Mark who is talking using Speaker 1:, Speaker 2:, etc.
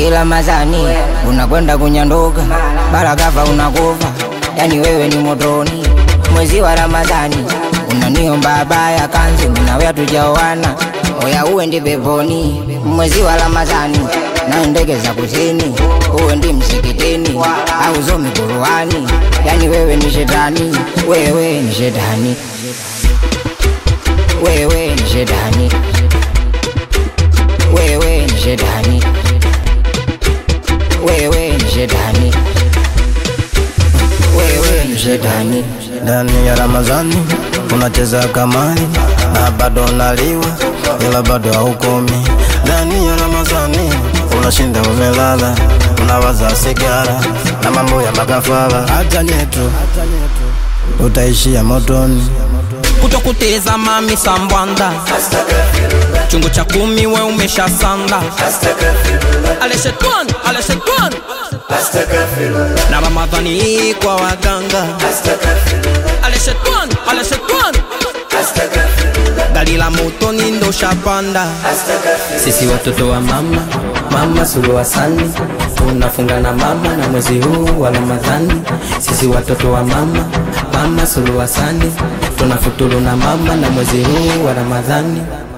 Speaker 1: Ramadhani unakwenda kunyanduka, barakafa unakufa, yani wewe ni motoni. Mwezi wa Ramadhani unaniomba baya kanzi, minawe hatujaoana, oya uwe ndi peponi. Mwezi wa Ramadhani na ndege za kusini, uwe ndi msikitini au zomi Qur'ani, yani wewe ni shetani, wewe ni shetani, wewe ni shetani, wewe ni shetani, wewe ni shetani, wewe ni shetani.
Speaker 2: Ndani ya Ramadhani unacheza kamari na bado unaliwa, ila bado haukomi. Ndani ya Ramadhani unashinda umelala, unawaza sigara na mambo ya makafara. Hata nyetu utaishia motoni.
Speaker 3: kutokuteza mami sambwanda chungu cha kumi we umesha sanda ale shetani ale shetani na ramadhani hii kwa waganga ale shetani ale shetani gari la motoni ndo shapanda
Speaker 4: Sisi watoto wa mama, mama Suluhu Hassan tunafunga na mama na mwezi huu wa Ramadhani. Sisi watoto wa mama, mama Suluhu Hassan tunafuturu na mama na mwezi huu wa Ramadhani.